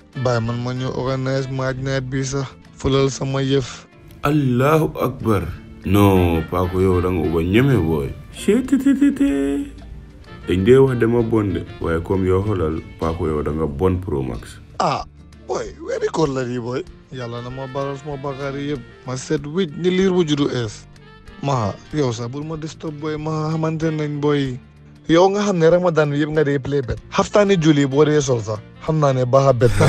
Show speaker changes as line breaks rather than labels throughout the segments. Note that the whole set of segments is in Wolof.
bàyyi man ma ñëw organise maaj nawet bi sax fulal sama yëf
allahu akbar non paako yow da nga uba ñeme booy cettt dañ dee wax dama bon de waaye comme yow xoolal paako yow da nga bon pro max
ah boy weeri koor la di boy yàlla na ma baral suma bakkaar yi yëpp ma set wicc ni liir bu juddu ees maa yow sax bul ma disturb boy ma xamante nañ boy yow nga xam ne ramadan bi yëpp nga dee play bet xaftaani julli boo dee sol sax xam naa ne baax a bet la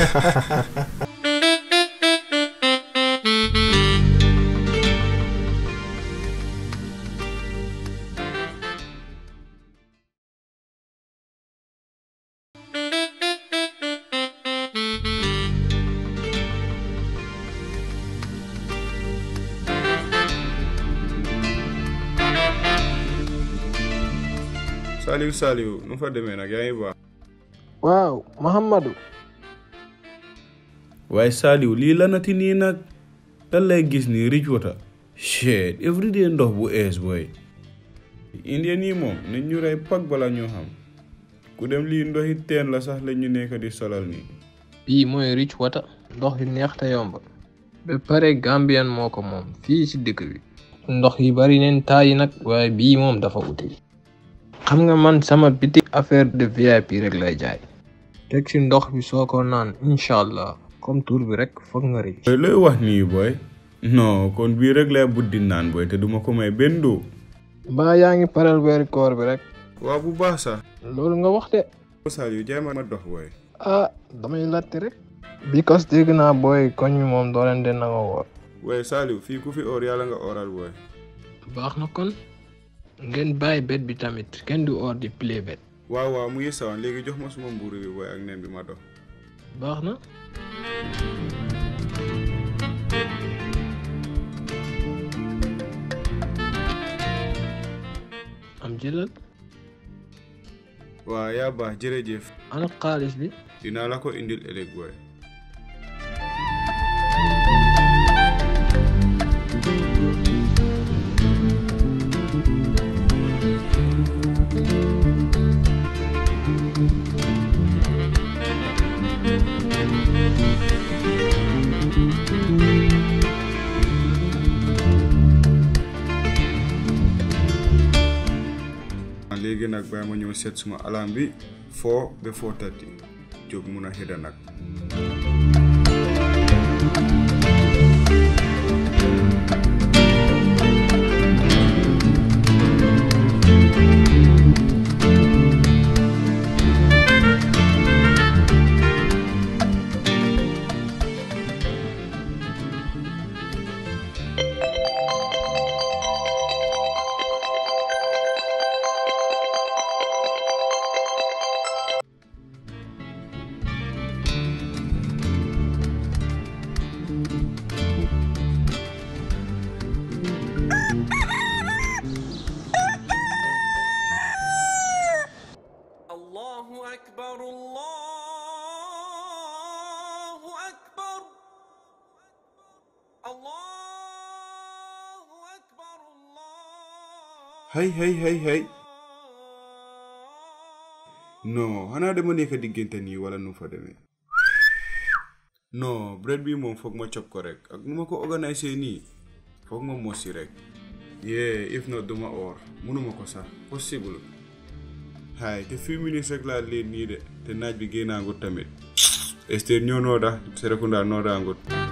Saliou Saliou nu fa demee nag yaa ngi baax
waaw Muhammadu
waaye Saliou lii lanati nii nag lan lay gis nii rich water shit everyday ndox bu ees booy indien yi moom nañ ñu rey pag bala ñoo xam ku dem lii ndoxi teen la sax la ñu nekk di solal nii
bii mooy rich water ndox yu neex te yomb ba pare Gambien moo ko moom fii ci dëkk bi ndox yi bari neen taayi nag waaye bii moom dafa uti xam nga man sama biti affaire de VIP rek lay jaay teg ci ndox bi soo ko naan incha allah comme tur bi rek foog nga rich
booy looy wax nii booy non kon bii rek lay buddi naan booy te duma ko may benn doo
mbaa yaa ngi pareel weeri koor bi rek
waaw bu baax sax
loolu nga wax de
Saliou jaay ma ma dox booy
ah damay laajte rek because dégg naa booy koñ mi moom doo leen de nanga woor
waaye Saliou fii ku fi oor yàlla nga ooral booy
baax na kon ngeen bàyyi bet bi tamit kenn du or di play bet
waaw waaw mu ngi sawan léegi jox ma suma mbuuru bi booy ak nen bi ma dox
baax na am jëlal
waaw yaa baax jërëjëf
ana xaalis bi
dinaa la ko indil ëllëg booy léegi nag bàyyi ma ñëw seet suma alam bi foo ba foo tati jóg mun a xëdda nag
الله أكبر الله أكبر الله أكبر الله
hay hay hay hay non xanaa dama nekk diggante nii wala nu fa demee non bread bi moom foog ma cop ko rek ak nu ma ko organiser nii foog ma mosi rek yee if not duma or mënuma ko sax possible hay te few minutes rek laa leen nii de te naaj bi génnaangut tamit ester ñoo nooda Serekunda noodaangut